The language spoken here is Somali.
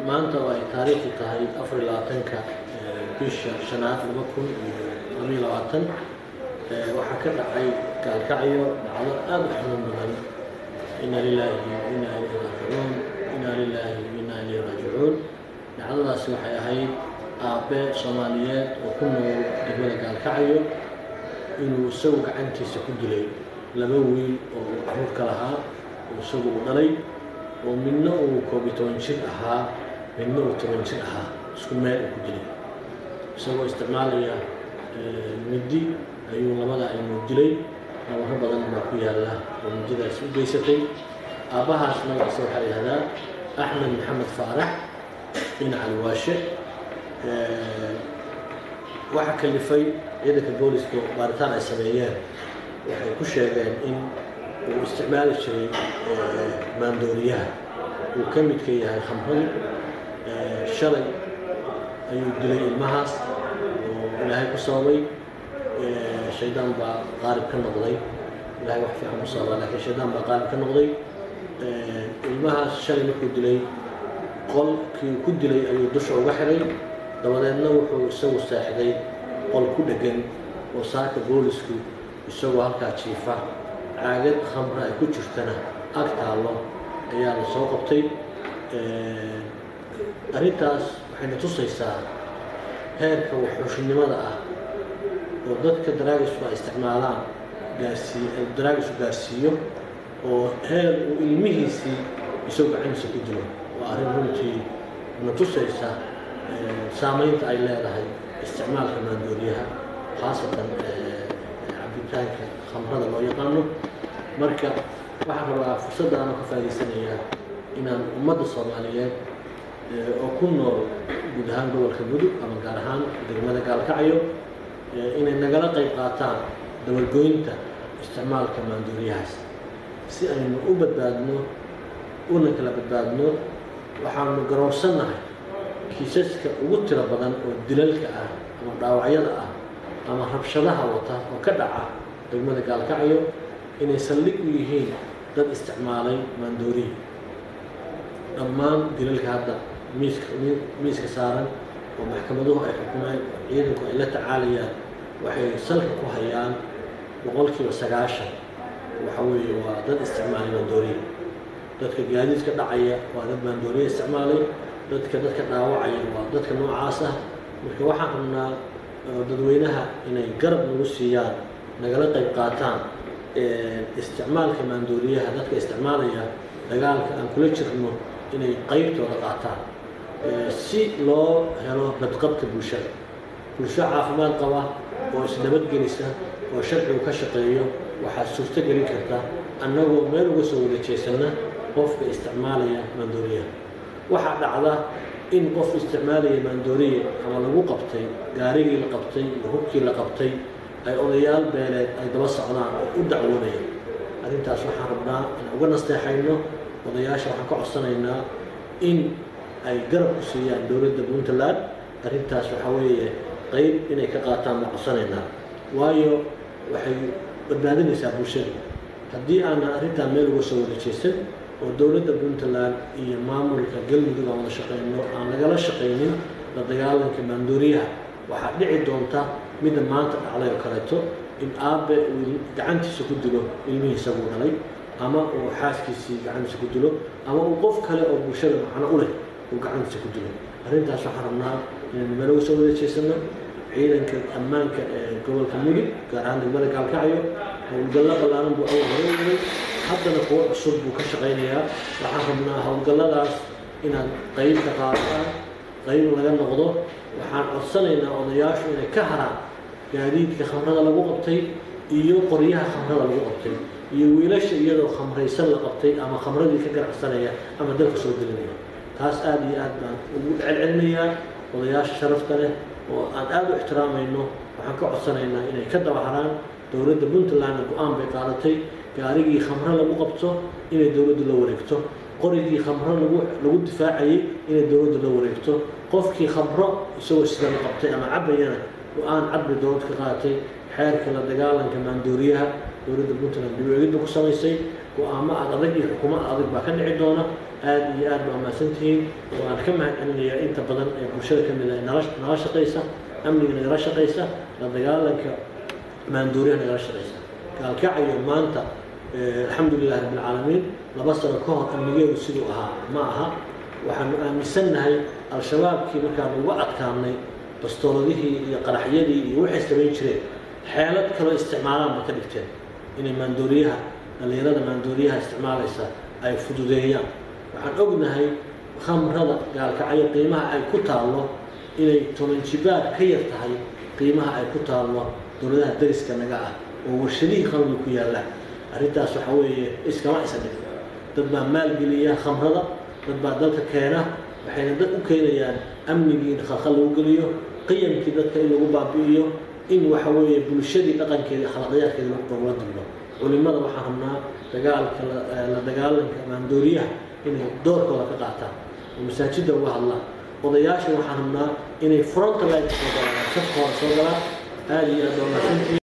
maanta oo ay taariikhdu tahay afar iyo labaatanka bisha shanaad laba kun iyo labayo labaatan waxaa ka dhacay gaalkacyo dhacdo aada u xanuun badan ina lilaahi inaa ilayhi raajicuun inaa lilaahi inaa ilayhi raajicuun dhacdadaasi waxay ahayd aabe soomaaliyeed oo ku nool degmada gaalkacyo inuu isagu gacantiisa ku dilay laba wiil oo uu caruurka lahaa oo isagu u dhalay oo midna uu koob iyo toban jir ahaa midna uu toban jir ahaa isku meel uu ku dilay isagoo isticmaalaya midi ayuu labada ilmood dilay nabaro badan baa ku yaalla oo mididaas u geysatay aabbahaas magaciisa waxaa yidhahdaa axmed maxamed faarax bin caliwaashe waxaa kalifay ciidanka booliska baaritaan ay sameeyeen waxay ku sheegeen in uu isticmaali jiray maandooriyaha uu ka midka yahay khamradu shalay ayuu dilay ilmahaas oo ilaahay ku sababay shaydaan baa qaalib ka noqday ilahay wax fiican ku sababa laakiin shaydaan baa qaalib ka noqday ilmahaas shalay markuu dilay qolkii ku dilay ayuu dusha uga xiray dabadeedna wuxuu isagu seexday qol ku dheggan oo saaka boolisku isagoo halkaa jiifa caagad khamra ay ku jirtana ag taallo ayaa la soo qabtay arrintaas waxayna tusaysaa heerka waxxuushinimada ah oo dadka daraagisku ay isticmaalaan gaarsii daraagisku gaarsiiyo oo heer uu ilmihiisii isagoo gacantiisa ku dilo waa arrin runtii na tusaysa saamaynta ay leedahay isticmaalka maandooriyaha khaasatan cabitaanka khamrada loo yaqaano marka waxaan rabaa fursaddaana ka faa'idaysanayaa inaan ummadda soomaaliyeed oo ku nool guud ahaan gobolka mudug ama gaar ahaan degmada gaalkacyo inay nagala qayb qaataan dabargoynta isticmaalka maandooriyahaas si aynu u badbaadno una kala badbaadno waxaanu garowsannahay kiisaska ugu tiro badan oo dilalka ah ama dhaawacyada ah ama rabshadaha wata oo ka dhaca degmada gaalkacyo inay saldhig u yihiin dad isticmaalay maandooriya dhammaan dilalka hadda miiska miiska saaran oo maxkamaduhu ay xukumeen ciidanku ay la tacaalayaan waxay salka ku hayaan boqolkiiba sagaashan waxa weeye waa dad isticmaalay maandooriya dadka gaadiidka dhacaya waa dad maandooriya isticmaalay dadka dadka dhaawacaya waa dadka noocaas ah marka waxaan rabnaa dadweynaha inay garab nagu siiyaan nagala qayb qaataan isticmaalka maandooriyaha dadka isticmaalaya dagaalka aan kula jirno inay qaybtooda qaataan si loo helo badqabka bulshada bulsho caafimaad qaba oo isnabadgelisa oo sharcigu ka shaqeeyo waxaa suurto gelin karta annagoo meel uga soo wada jeesanna qofka isticmaalaya maandooriyaha waxaa dhacda in qof isticmaalaya maandooriya ama lagu qabtay gaarigii la qabtay iyo hubkii la qabtay ay odayaal beeleed ay daba socdaan oo u dacwoonayaan arrintaas waxaan rabnaa inaan uga nasteexayno odayaasha waxaan ka codsanaynaa in ay garab ku siiyaan dowladda puntland arrintaas waxaa weeye qayb inay ka qaataan baan codsanaynaa waayo waxay badbaadinaysaa bulshada haddii aanan arrintaa meel uga soo wada jeesan oo dowladda puntland iyo maamulka galmudug aan wada shaqeyno aan lagala shaqaynin la dagaalanka maandooriyaha waxaa dhici doonta midda maanta dhacday oo kaleeto in aabe uu gacantiisa ku dilo ilmihiisa buu dhalay ama uu xaaskiisii gacantiisa ku dilo ama uu qof kale oo bulshada macno u leh uu gacantiisa ku dilo arrintaas waxaan rabnaa inaynu meel uga soo wada jeesano ciidanka ammaanka ee gobolka mudug gaar ahaan degmada gaalkacyo howlgallo ballaaran buu awal hore waday haddana kuwo cusub buu ka shaqaynayaa waxaan rabnaa howlgalladaas inaad qayb ka qaadataan qayb laga noqdo waxaan codsanaynaa odayaashu inay ka haraan gaadiidka khamrada lagu qabtay iyo qoryaha khamrada lagu qabtay iyo wiilasha iyadoo khamraysan la qabtay ama khamradii ka ganacsanaya ama dalka soo gelinaya taas aada iyo aad baan ugu celcelinayaa odayaasha sharafta leh oo aan aada u ixtiraamayno waxaan ka codsanaynaa inay ka daba haraan dowladda puntlandna go-aan bay qaadatay gaarigii khamro lagu qabto inay dowladdu la wareegto qorigii khamro lagu lagu difaacayay inay dowladdu la wareegto qofkii khamro isagoo sida la qabtay ama cabayana go-aan cad bay dowlad ka qaadatay xeerka la dagaalanka maandooriyaha dowladda puntland dib u eegidba ku samaysay go-aamo aad adag iyo xukuumo adag baa ka dhici doona aad iyo aad baa mahadsantihiin waan ka mahad celinayaa inta badan ee bulshada ka mid a nala nala shaqaysa amniga nagala shaqaysa la dagaalanka maanduuriyaha nagala shaqaysa gaalkacayo maanta alxamdulilahi rabbilcaalamiin laba sano ka hor amnigeedu siduu ahaa ma aha waxaanu aaminsannahay al-shabaabkii markaanu uga adkaanay bastooladihii iyo qaraxyadii iyo waxay samayn jireen xeelad kaloo isticmaalaan ba ka dhigteen inay maandooriyaha dhallinyarada maandooriyaha isticmaalaysa ay fududeeyaan waxaan ognahay khamrada gaalkacyo qiimaha ay ku taallo inay toban jibaar ka yar tahay qiimaha ay ku taallo dowladaha dariska naga ah oo warshadihii khamriga ku yaallaan arrintaas waxa weeye iskama isa dhig dad baa maalgeliya khamrada dad baa dalka keena waxayna dad u keenayaan amnigii khalkhal lagu geliyo qiyamkii dadka in lagu baabi'iyo in waxa weeye bulshadii dhaqankeeda akhlaaqyaadkeeda lagula dulmo culimada waxaan rabnaa dagaalka la dagaalanka maandooriyaha inay doorkooda ka qaataan oo masaajidda uga hadlaan odayaasha waxaan rabnaa inay fronta line soo galaan safka hore soo galaan aada iyo aad waa mahadsantihiin